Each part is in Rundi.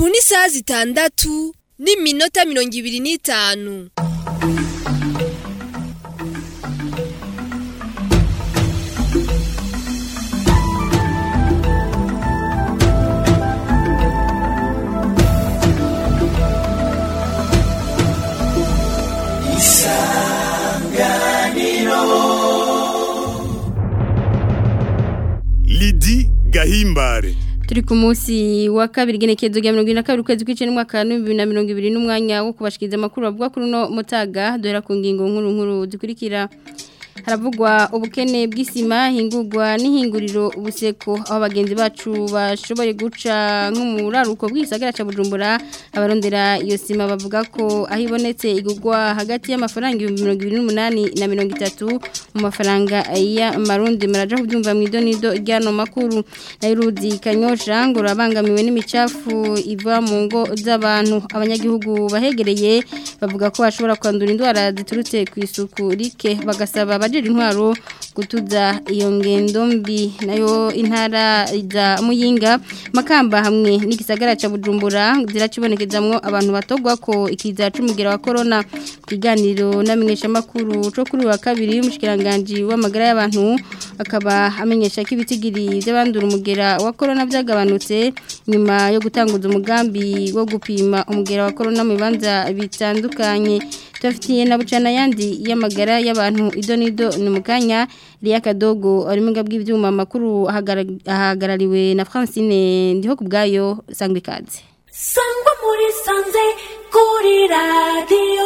ubu ni isaha zitandatu n'iminota mirongo ibiri n'itanu Lidi Gahimbare turi ku munsi wa kabiri genekezo rya mirongo ine na kabiri ukwezi kw'icenda n'umwaka w'ibihumbi bibiri na mirongo ibiri n'umwanya wo kubashikiriza amakuru bavuga kuri uno mutaga duhera ku ngingo nkuru nkuru zikurikira haravugwa ubukene bw'isima hingurwa n'ihinguriro ubuseko aho abagenzi bacu bashoboye guca nk'umuraruko bw'isagara ca Bujumbura abarondera iyo sima bavuga ko aho ibonetse igurwa hagati y'amafaranga 2028 na 30 mu mafaranga ya marundi maraja kubyumva mu idonido ryano makuru nairuzi kanyosha ngo rabangamiwe n'imicafu iva mu ngo z'abantu abanyagihugu bahegereye bavuga ko bashobora kwandura indwara ziturutse ku isuku rike bagasaba abajejwe intwaro gutuza iyo ngendo mbi nayo intara za muyinga makamba hamwe n'igisagara ca Bujumbura ziracibonekezamwo abantu batogwa ko ikiza c'umugera wa corona kiganiro namenyesha makuru co kuri wa kabiri y'umushikiranganje w'amagara y'abantu akaba amenyesha ko ibitigiri by'abandura umugera wa corona byagabanutse nyuma yo gutanguza umugambi wo gupima umugera wa corona mu bibanza bitandukanye tufitiye na bucana yandi y'amagara y'abantu ido nido ni mukanya Ria Kadogo ari mu bw'ivyuma makuru ahagarariwe na Francine ndiho kubgayo sangwe kaze Sangwa muri sanze kuri radio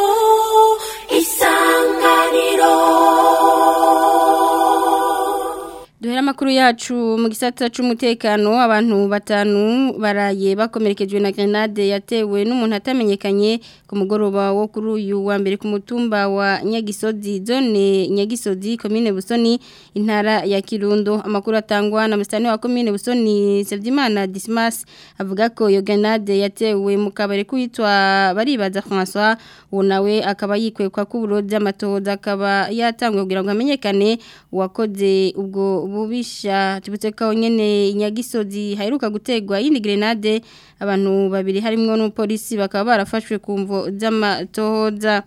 isanganiro Duhera makuru yacu mu gisata c'umutekano abantu batanu baraye bakomerekejwe na grenade yatewe n'umuntu atamenyekanye ku mugoroba wo kuri uyu wa mbere ku mutumba wa Nyagisozi zone Nyagisozi commune Busoni intara ya Kirundo amakuru atangwa na mustani wa commune Busoni Sevdimana Dismas avuga ko iyo grenade yatewe mu kabare kwitwa baribaza François unawe akaba yikwekwa ku burozi amatoza akaba yatangwe kugira ngo amenyekane uwakoze ubwo bubisha tubutse ko nyene inyagisozi haheruka gutegwa yindi grenade abantu babiri harimo n'umupolisi bakaba barafashwe ku mvo z'amatohoza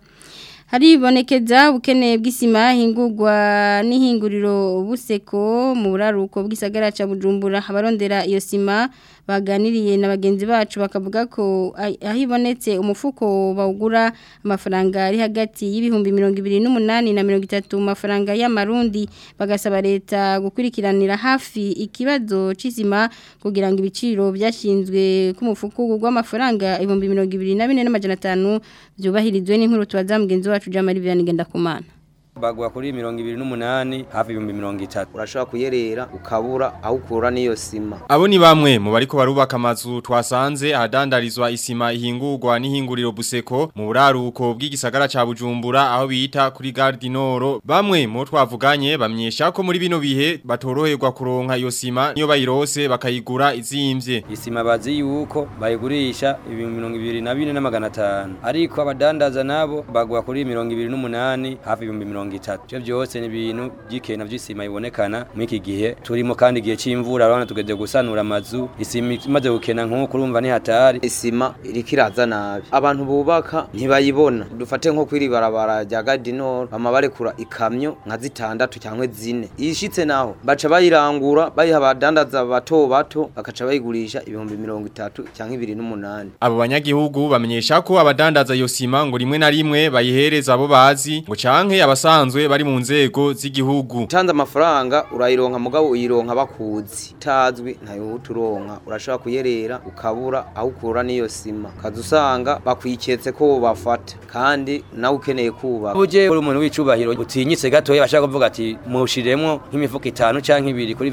haribonekeza ubukene bw'isima hingurwa n'ihinguriro buseko mu buraruko bw'isagara ca Bujumbura abarondera iyo sima baganiriye na bagenzi bacu bakavuga ko aho ibonetse umufuko bawugura amafaranga ari hagati y'ibihumbi mirongo ibiri n'umunani na mirongo itatu mu mafaranga y'amarundi bagasaba leta gukurikiranira hafi ikibazo c'isima kugira ngo ibiciro byashinzwe ku mufuko w'amafaranga ibihumbi mirongo ibiri na bine n'amajana atanu byubahirizwe n'inkuru tubaza mugenzi wacu Jamari Vianney Ngendakumana bagwa kuri mirongo ibiri n'umunani hafi ibihumbi mirongo itatu urashobora kuyerera ukabura aho ukura n'iyo sima Abo ni bamwe mu bariko barubaka amazu twasanze ahadandarizwa isima ihingurwa n'ihinguriro buseko mu buraruko bw'igisagara ca Bujumbura aho bita kuri Gare du Nord bamwe mu twavuganye bamyesha ko muri bino bihe batoroherwa kuronka iyo sima niyo bayirose bakayigura izimvye isima bazi yuko bayigurisha ibihumbi mirongo ibiri na bine n'amagana atanu ariko abadandaza nabo bagwa kuri mirongo ibiri n'umunani hafi ibihumbi mirongo itatu ivyo vyose ni ibintu vy'ikena vy'isima bibonekana muri iki gihe turimo kandi igihe c'imvura urabona tugeze gusanura amazu isima imaze gukena nk'uko urumva ni hatari isima iriko iraza nabi abantu bubaka ntibayibona dufate nko kwiri barabara rya gadinoro bama barekura ikamyo nka zitandatu cyangwa zine ishitse naho baca bayirangura bayiha abadandaza bato bato bakaca bayigurisha ibihumbi mirongo itatu cyangwa ibiri n'umunani Abo banyagihugu bamenyesha ko abadandaza iyo sima ngo rimwe na rimwe bayihereza abo bazi ngo canke abasanzwe bari mu nzego z'igihugu utanze amafaranga urayironka mugabo uyironka bakuzi utazwi ntayo uturonka urashobora kuyerera ukabura aho ukura n'iyo sima kaza usanga bakwiketse ko bafata kandi nawe ukeneye kubaka uje uri umuntu w'icubahiro utinyitse gatoya bashaka kuvuga ati mushiremwo nk'imifuko itanu canke ibiri kuri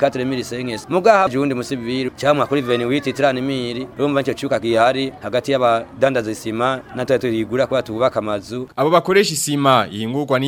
24000 mugaha jundi musiviri cyangwa kuri 28000 urumva nicyo cyuka gihari hagati y'abadandaza isima natwe turigura kwa tubaka amazu Abo bakoresha isima ihingurwa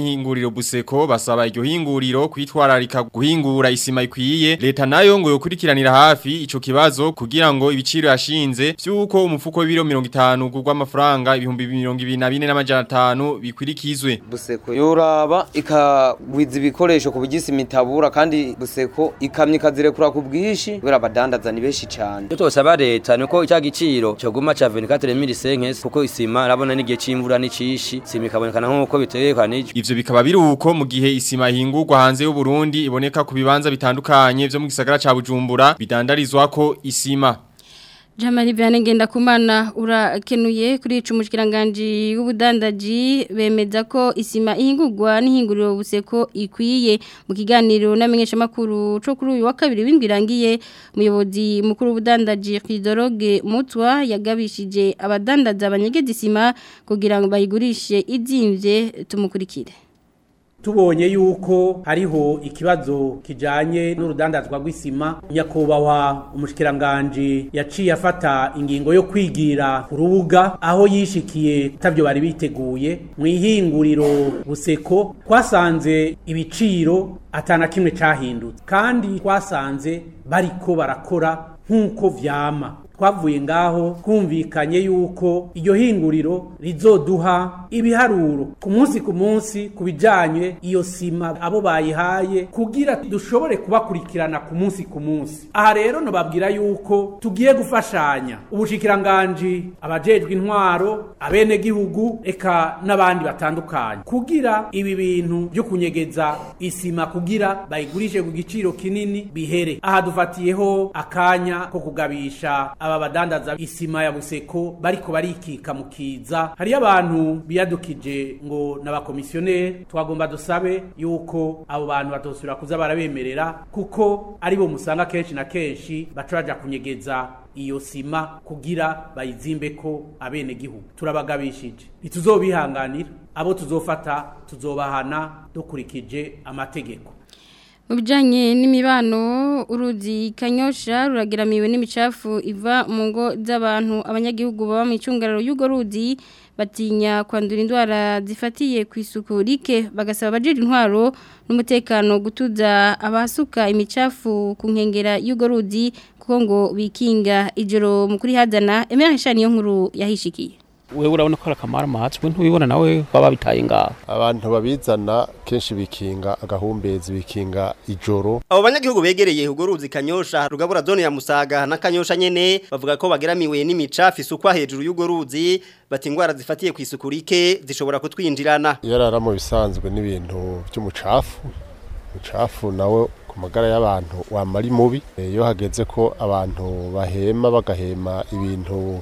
n'ihinguriro Buseko basaba iryo hinguriro kwitwararika guhingura isima ikwiye leta nayo ngo yokurikiranira hafi ico kibazo kugira ngo ibiciro yashinze vyuko umufuko w'ibiro 50 gurwa amafaranga ibihumbi 24 n'amajana bikwirikizwe buseko yoraba ikagwiza ibikoresho ku bugisi mitabura kandi buseko ikamye ikazirekura ku bwishi kubera abadandaza ni benshi cyane Icyo twosaba leta ni uko icya giciro cyoguma ca 24000 kuko isima arabona n'igihe c'imvura n'icishi isima ikabonekana nk'uko bitegekanijwe Ivyo bikaba biruko mu gihe isima ihingurwa hanze y'u Burundi iboneka ku bibanza bitandukanye vyo mu gisagara ca Bujumbura bidandarizwako isima. Jamari Vianney Ngendakumana urakenuye kuri ico mushikiranganje w'ubudandaji bemeza ko isima ihingurwa n'ihinguriro buseko ikwiye mu kiganiro namenyesha makuru co kuri uyu wa kabiri w'indwirangiye umuyobozi mukuru w'ubudandaji Khidoroge Mutwa yagabishije abadandaza abanyegeza isima kugira ngo bayigurishe izimvye tumukurikire tubonye yuko hariho ikibazo kijanye n'urudandazwa rw'isima nyakubahwa umushikiranganje yaciye afata ingingo yo kwigira ku rubuga aho yishikiye tavyo bari biteguye mu ihinguriro buseko twasanze ibiciro atana kimwe cahindutse kandi twasanze bariko barakora nk'uko vyama twavuye ngaho twumvikanye yuko iryo hinguriro rizoduha ibiharuro ku munsi ku munsi ku bijyanye iyo sima abo bayihaye kugira dushobore kubakurikirana ku munsi ku munsi aha rero nababwira yuko tugiye gufashanya ubushikiranganji abajejwe intwaro abenegihugu eka n'abandi batandukanye kugira ibi bintu byo kunyegeza isima kugira bayigurishe ku giciro kinini bihere aha dufatiyeho akanya ko kugabisha aba badandaza isima ya buseko bariko barikika mu kiza hariyo abantu biyadukije ngo n'abakomisiyoneri twagomba dusabe yuko abo bantu batosubira kuza barabemerera kuko aribo musanga kenshi na kenshi baca baja kunyegeza iyo sima kugira bayizimbe ko abene gihugu turabagabishije ntituzobihanganira abo tuzofata tuzobahana dukurikije amategeko mu bijyanye n'imibano uruzi kanyosha rurageramiwe n'imicafu iva mu ngo z'abantu abanyagihugu baba mu icungararo y'urwo ruzi batinya kwandura indwara zifatiye ku isuku rike bagasaba abajira intwaro n'umutekano gutuza abasuka imicafu ku nkengera y'urwo ruzi kuko ngo bikinga ijoro mu kuri hadana emera niyo nkuru yahishikiye wewe urabona ko arakamara amatswe ntubibona nawe baba bitaye ngaho abantu babizana kenshi bikinga agahumbezi bikinga ijoro abo banyagihugu begereye urwo ruzi kanyosha rugabura zone ya musaga na kanyosha nyene bavuga ko bageramiwe n'imicafu isukwa hejuru y'urwo ruzi bati ingwara zifatiye ku isuku rike zishobora kutwinjirana yarara mu bisanzwe n'ibintu by'umucafu umucafu nawe ku magara y'abantu wamara mubi iyo hageze ko abantu bahema bagahema ibintu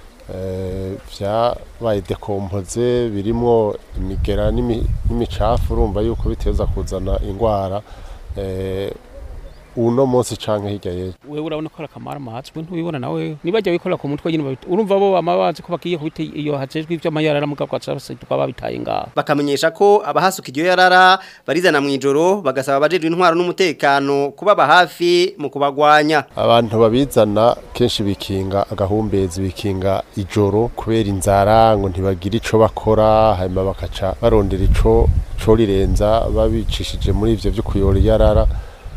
byabaye dekompoze birimo imigera n'imicafu urumva yuko biteza kuzana indwara uno munsi canke hirya yejo wewe urabona ko arakamara amatswe ntubibona nawe nibajya wikorera ku mutwe nyine urumva bo amabazi ko bagiye kubita iyo hajejwe ivyo amayarara mu gakwa tukaba babitaye ngaho bakamenyesha ko abahasuka iryo yarara barizana mu ijoro bagasaba abajejwe intwaro n'umutekano kubaba hafi mu kubagwanya abantu babizana kenshi bikinga agahumbezi bikinga ijoro kubera inzara ngo ntibagire ico bakora hanyuma bakaca barondera ico co rirenza babicishije muri ivyo vyo kuyora iyarara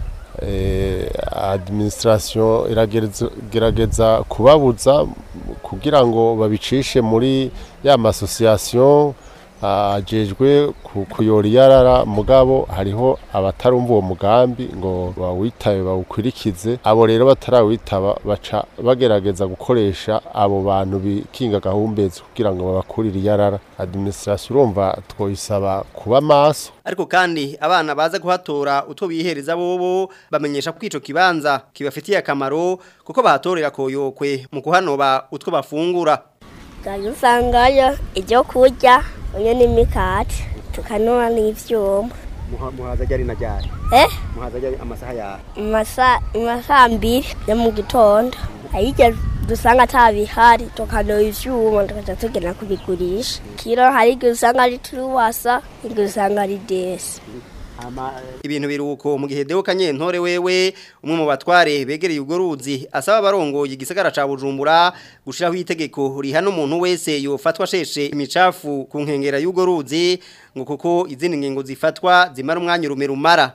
administration iragerageza kubabuza kugira ngo babicishe muri ya masosiyasiyo ajejwe kuyora iyarara mugabo hariho abatarumva uwo mugambi ngo bawitabe bawukurikize abo rero batarawitaba baca bagerageza gukoresha abo bantu bikinga gahumbezi kugira ngo babakurire iyarara administration urumva twoyisaba kuba maso ariko kandi abana baza kuhatora utwo bihereza bobo bamenyesha ko ico kibanza kibafitiye akamaro kuko bahatorera koyokwe mu kuhanoba utwo bafungura usangayo ibyo kurya uyu ni imikati tukanura n'ibyuma muhaza ryari na ryari eh muhaza ryari amasaha yawe amasaha mbiri yo mu gitondo ayijya dusanga atabihari tukanura ibyuma tukaja tugenda kubigurisha kiro hari igihe usanga ari turuwasa igihe usanga ari desi ibintu biruko mu gihe Deo Kanyentore wewe umwe mu batware begereye ubwo ruzi asaba abarongoye igisagara ca Bujumbura gushiraho itegeko rihana umuntu wese yofatwa sheshe imicafu ku nkengera y'ubwo ruzi ngo kuko izindi ngingo zifatwa zimara umwanya urume rumara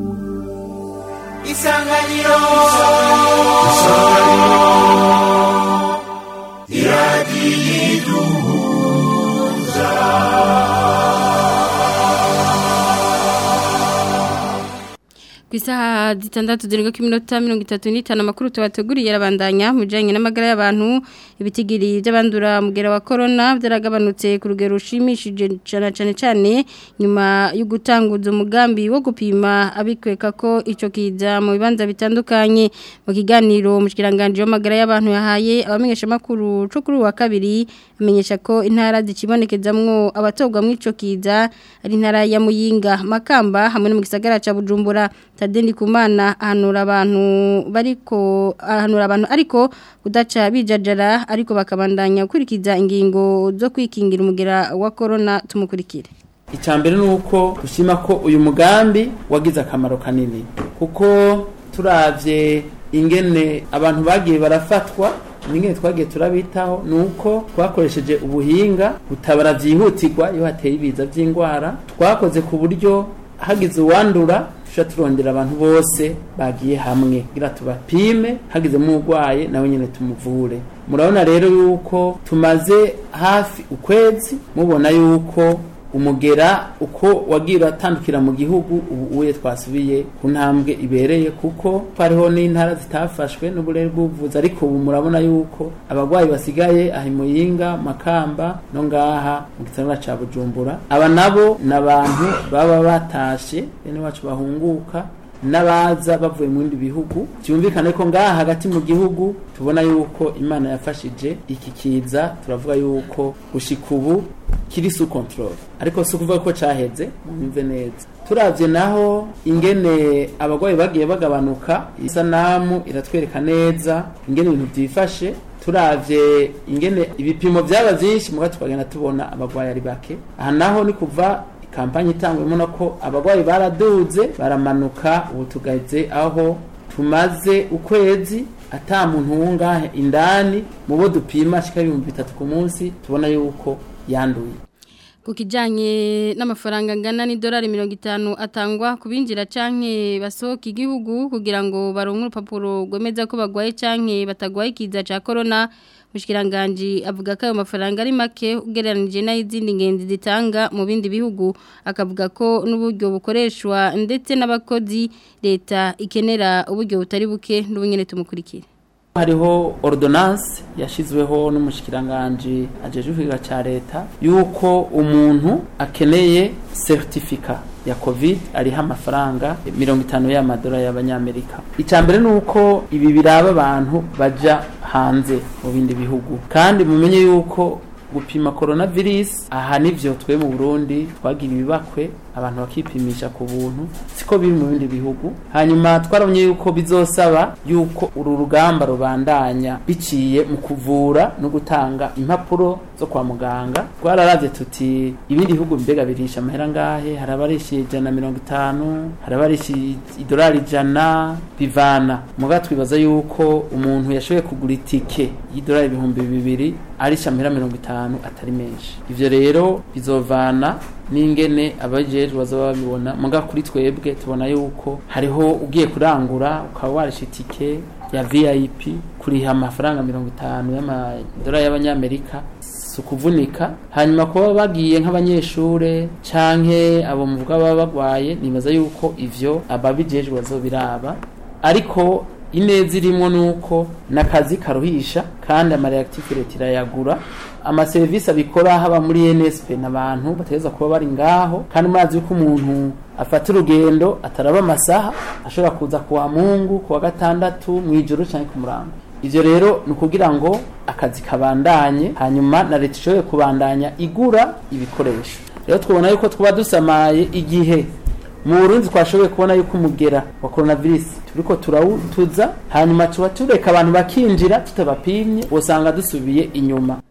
Isanganiro ku isaha zitandatu zirenga ku minota mirongo itatu n'itanu amakuru tubateguriye arabandanya mu bijyanye n'amagara y'abantu ibitigiri by'abandura mugera wa korona byaragabanutse ku rugero rushimishije cyane cyane cyane nyuma yo gutanguza umugambi wo gupima abikweka ko icyo kiza mu bibanza bitandukanye mu kiganiro mu kirangantego w'amagara y'abantu yahaye abamenyeshamakuru cyo kuri uwa kabiri amenyesha ko intara zikibonekezamwo abatobwa mu icyo kiza ari intara ya muyinga makamba hamwe no mu gisagara cya bujumbura Tadeni kumana ahanura abantu bariko ahanura abantu ariko kudaca bijajara ariko bakabandanya gukurikiza ingingo zo kwikingira umugera wa corona tumukurikire icambere nuko dushima ko uyu mugambi wagize akamaro kanini kuko turavye ingene abantu bagiye barafatwa ingene twagiye turabitaho nuko twakoresheje ubuhinga butabara byihutirwa iyo hateye ibiza by'indwara twakoze ku buryo hagize uwandura tuca turondera abantu bose bagiye hamwe kugira tubapime hagizemo urwaye nawe nyine tumuvure murabona rero yuko tumaze hafi ukwezi mubona yuko umugera uko wagiye uratandukira mu gihugu ubu uye twasubiye ku ntambwe ibereye kuko hariho n'intara zitafashwe n'uburere bw'ubuvuzi ariko ubu murabona yuko abarwayi basigaye aha muyinga makamba no ngaha mu gisagara ca bujumbura aba nabo ni abantu baba batashe bene wacu bahunguka n'abaza bavuye mu bindi bihugu byumvikane ko ngaha hagati mu gihugu tubona yuko imana yafashije iki kiza turavuga yuko gushika ubu kiri su control ariko si ukuvuga ko caheze mwumve neza turavye naho ingene abagwayi bagiye bagabanuka isanamu iratwereka neza ingene ibintu vyifashe turavye ingene ibipimo vyaba vyinshi muga tukagenda tubona abagwayi ari bake aha naho ni kuva kampanye itangwemo no ko abagwayi baraduze baramanuka ubu tugeze aho tumaze ukwezi ata muntu wungahe indani mu bo dupima ashika ibihumbi bitatu ku munsi tubona yuko yanduye ku kijyanye n'amafaranga angana n'idolari mirongo itanu atangwa ku binjira canke basohoka igihugu kugira ngo baronke urupapuro rwemeza ko bagwaye canke batagwaye ikiza cya korona Mushkiranganji avuga ko ayo mafaranga ari make ugereranije n'izindi ngenzi zitanga mu bindi bihugu akavuga ko n'uburyo bukoreshwa ndetse n'abakozi leta ikenera uburyo butari buke n'ubunyene tumukurikire hariho ordonance yashizweho n'umushikiranganje ajeje kwiga ca leta yuko umuntu akeneye certificat ya covid ariho amafaranga mirongo itanu y'amadolari y'abanyamerika icya mbere ni uko ibi biraba abantu baja hanze mu bindi bihugu kandi mumenye yuko gupima coronavirus aha nivyo twe mu Burundi twagira ibibakwe abantu bakipimisha ku buntu siko biri mu bindi bihugu hanyuma twarabonye yuko bizosaba yuko uru rugamba rubandanya biciye mu kuvura no gutanga impapuro zo kwa muganga twararavye tuti ibindi bihugu mbega birisha amahera ngahe hari abarisha ijana na mirongo itanu hari abarisha idolari ijana bivana muga twibaza yuko umuntu yashoboye kugura itike y'idolari ibihumbi bibiri arisha amahera mirongo itanu atari menshi ivyo rero bizovana n'ingene abajejwe bazaba babibona muga kuri twebwe tubona yuko hariho ugiye kurangura ukaba warisha itike ya VIP kuriha amafaranga mirongo itanu y'amadolari y'abanyamerika si ukuvunika hanyuma kuba bagiye nk'abanyeshure canke abo muvuga baba bagwaye nibaza yuko ivyo ababijejwe bazobiraba ariko ineza irimo nuko nakazi karuhisha kandi amareactive leta irayagura amaserivisi abikora haba muri NSP n'abantu bategeza kuba bari ngaho kandi murazi yuko umuntu afata urugendo ataraba amasaha ashobora kuza kuwa mungu kuwa gatandatu mu ijoro cyangwa ku murango ivyo rero ni ukugira ngo akazi kabandanye hanyuma na leta ishobore kubandanya igura ibikoresho rero twabona yuko twaba dusamaye igihe mu Burundi twashoboye kubona yuko umugera wa coronavirus turiko turawutuza hanyuma tuba tureka abantu bakinjira tutabapimye usanga dusubiye inyuma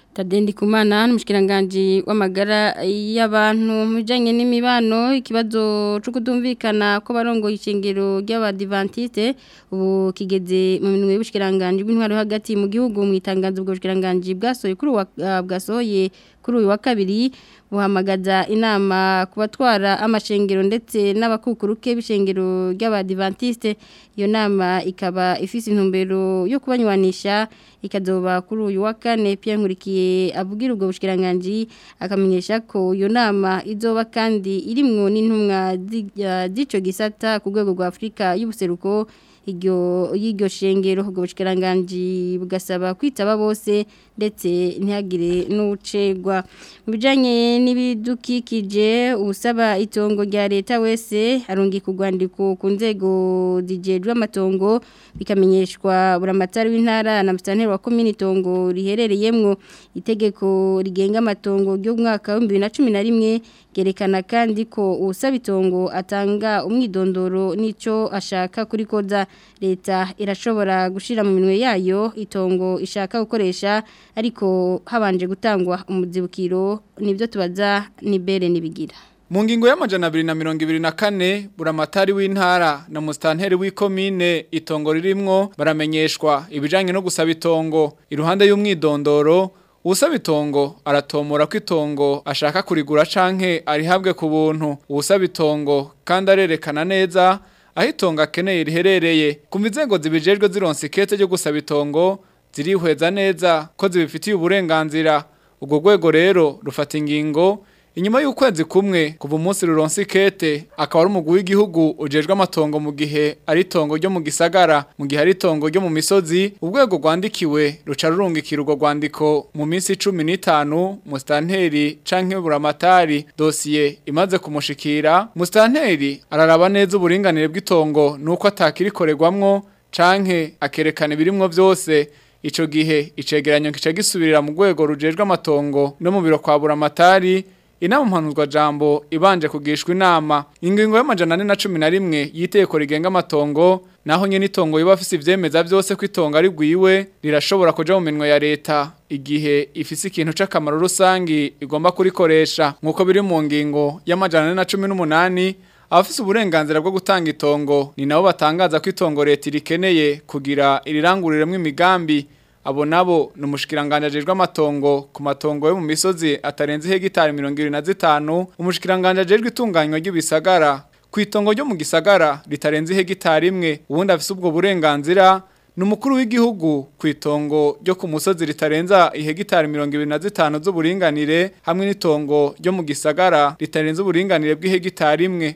Tadendi kumana n'umushikiranganje w'amagara y'abantu mu bijanye n'imibano ikibazo cyo kutumvikana ko barongo ishingiro ry'abadivantiste ubu kigeze mu minwe y'ubushikiranganje bw'intwaro hagati mu gihugu mu itangazo bwo bushikiranganje bwasoye kuri uwa bwasoye kuri uyu wa kabiri buhamagaza inama kubatwara amashengero ndetse n'abakukuruke b'ishengero ry'abadivantiste iyo nama ikaba ifise intumbero yo kubanywanisha ikazoba kuri uyu wa kane Pierre Nkurikiye abwira ubwo bushikiranganje akamenyesha ko iyo nama izoba kandi irimwo n'intumwa z'ico gisata ku rwego rwa Afrika y'ubuseruko iryo y'iryo shengero ubwo bushikiranganje bugasaba kwitaba bose ndetse ntihagire n'ucegwa mu bijanye n'ibidukikije usaba itongo rya leta wese arungi kugwandiko ku nzego zijejwe amatongo bikamenyeshwa buramatari w'intara na mustanteri wa komini tongo riherereyemwo itegeko rigenga amatongo ryo mwaka wa 2011 gerekana kandi ko usaba itongo atanga umwidondoro nico ashaka kuri koza leta irashobora gushira mu minwe yayo itongo ishaka gukoresha ariko habanje gutangwa umuzibukiro nibyo tubaza ni bere nibigira mu ngingo y'amajana abiri na mirongo ibiri na kane buramatari w'intara na musitanteri w'ikomine itongo ririmwo baramenyeshwa ibijyanye no gusaba itongo iruhande y'umwidondoro usaba itongo aratomora ko itongo ashaka kurigura canke arihabwe ku buntu usaba itongo kandi arerekana neza aho itongo akeneye riherereye kumva inzego zibijejwe zironsa ikete ryo gusaba itongo zirihweza neza ko zibifitiye uburenganzira ubwo rwego rero rufata ingingo inyuma y'ukwezi kumwe kuva umunsi ruronsi kete akaba ari umugwi w'igihugu ujejwe amatongo mu gihe ari itongo ryo mu gisagara mu gihe ari itongo ryo mu misozi urwego rwandikiwe ruca rurungikira urwo rwandiko mu minsi cumi n'itanu musitanteri canke buramatari dosiye imaze kumushikira musitanteri araraba neza uburinganire bw'itongo nuko atakirikorerwamwo canke akerekana ibirimwo byose ico gihe icegeranyo kica gisubirira mu rwego rujejwe amatongo no mu biro kwa buramatari inama mpanuzwa jambo ibanje kugishwa inama ingingo y'amajana ane na cumi na rimwe y'iteko rigenga amatongo naho nyene itongo biba afise ivyemeza vyose ko itongo ari rwiwe rirashobora kuja mu minwe ya leta igihe ifise ikintu c'akamaro rusangi igomba kurikoresha nk'uko biri mu ngingo y'amajana ane na cumi n'umunani abafise uburenganzira bwo gutanga itongo ni nabo batangaza ko itongo leta irikeneye kugira iriranguriremwo imigambi abo nabo ni umushikiranganje ajejwe amatongo ku matongo yo mu misozi atarenze hegitari mirongo irindwi na zitanu umushikiranganje ajejwe itunganywa ry'ibisagara ku itongo ryo mu gisagara ritarenze hegitari imwe ubundi afise ubwo burenganzira ni umukuru w'igihugu ku itongo ryo ku musozi ritarenza ihegitari mirongo ibiri na zitanu z'uburinganire hamwe n'itongo ryo mu gisagara ritarenze uburinganire bw'ihegitari imwe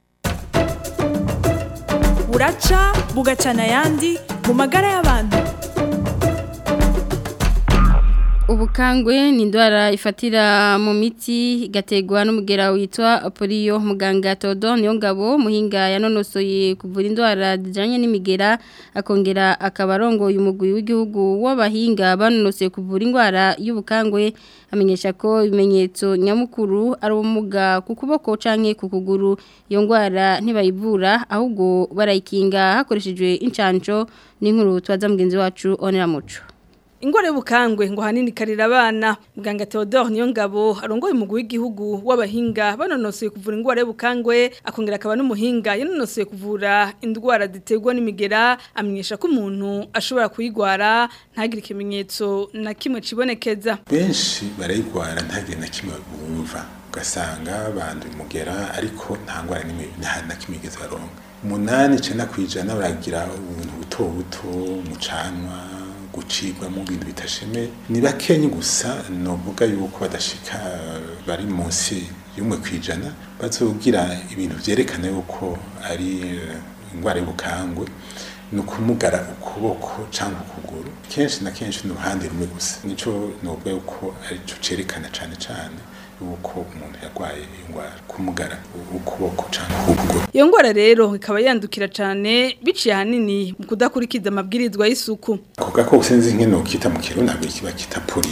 buraca bugacana ayandi mu magara y'abantu ubukangwe ni indwara ifatira mu miti igategwa n'umugera witwa poliyo muganga Theodore Niyongabo muhinga yanonosoye kuvura indwara zijanye n'imigera akongera akabarongoye umugwi w'igihugu w'abahinga banonosoye kuvura indwara y'ubukangwe amenyesha ko ibimenyetso nyamukuru ari ubumuga ku kuboko canke ku kuguru iyo ndwara ntibayivura ahubwo barayikinga hakoreshejwe incanco n'inkuru twaza mugenzi wacu onera muco ingwara y'ubukangwe ngo hanini karira abana muganga Theodore Niyongabo arongoye umugwi w'igihugu w'abahinga banonosoye kuvura ingwara y'ubukangwe akongera akaba n'umuhinga yanonosoye kuvura indwara ziterwa n'imigera amenyesha ko umuntu ashobora kuyigwara ntagire ikimenyetso na kimwe cibonekeza benshi barayigwara ntagire na kimwe bumva ugasanga banduye umugera ariko nta ngwara n'imwe na kimwe igeze baronka umunani icenda kw'ijana baragira ubuntu buto buto mu canwa gucibwa mu bintu bitasheme ni bakenyi gusa novuga yuko badashika bari munsi y'umwe kwijana bazogira ibintu vyerekana yuko ari ingwara y'ubukangwe ni ukumugara ukuboko cyangwa ukuguru kenshi na kenshi ni uruhande rumwe gusa nico novuga yuko arico cerekana cane cane yuko umuntu yarwaye indwara kumugara ukuboko cyangwa ukuguru iyo ndwara rero ikaba yandukira cyane biciye ahanini mu kudakurikiza amabwirizwa y'isuku kuvuga ko sinzi nk'ino kita mu kirundi ntabwo kiba kita polio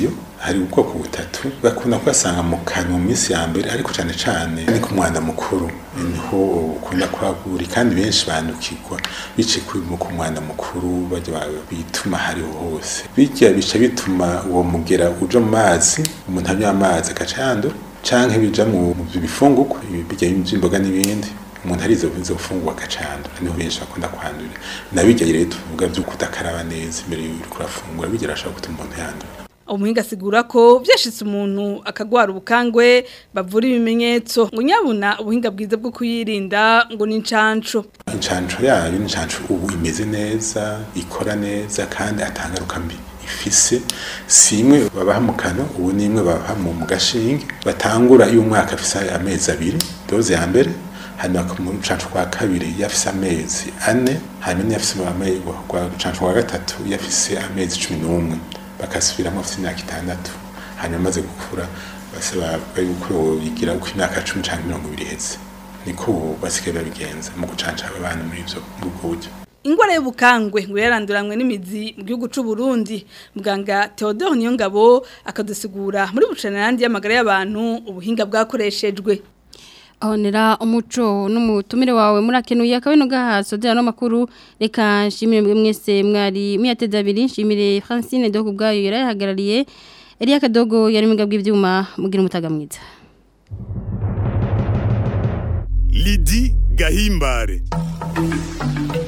hari ubwoko butatu bakunda kubasanga mu kanwa mu minsi ya mbere ariko cyane cyane ni ku mwana mukuru niho ukunda kwagura kandi benshi bandukirwa biciye kuri mu ku mwana mukuru bajya bituma hariho hose bijya bica bituma uwo mugera uja mu mazi umuntu anywa amazi agaca yandura canke bija mu mu bifungurwa bijya by'imboga n'ibindi umuntu arizo izo mfungurwa agacandura niho benshi bakunda kwandura nabijya rero tuvuga byo kudakaraba neza imbere y'uko urafungura bigira ashobora gutuma umuntu yandura umuhinga asigura ko byashitse umuntu akagwara ubukangwe bavura ibimenyetso ngo nyabuna ubuhinga bwiza bwo kuyirinda ngo ni incanco incanco yayo ni incanco ubu imeze neza ikora neza kandi atangaruka mbi ifise si imwe babaha mu kano ubu ni imwe babaha mu mu gashinge batangura iyo umwaka afise amezi abiri doze ya mbere hanyuma mu rucanco rwa kabiri yafise amezi ane hanyuma niyafise rucanco rwa gatatu yafise amezi cumi n'umwe bakasubiramo afite imyaka itandatu hanyuma amaze gukura basaba yuko bigira uko imyaka cumi cyangwa mirongo ibiri iheze niko ubu basigaye babigenza mu gucanca abana muri ibyo muri ubwo buryo ingwara y'ubukangwe ngo yaranduranywe n'imizi mu gihugu c'u Burundi muganga Theodore Niyongabo akadusigura muri bucanandi y'amagara y'abantu ubuhinga bwakoreshejwe ahonera umuco n'umutumire wawe murakenuye akabino gahaso dera no makuru reka nshimire mwese mwari miyateza abiri nshimire Francine Dogo bwayo yarahagarariye Elia Kadogo yari mu bw'ivyuma mugira umutaga mwiza Lidi Gahimbare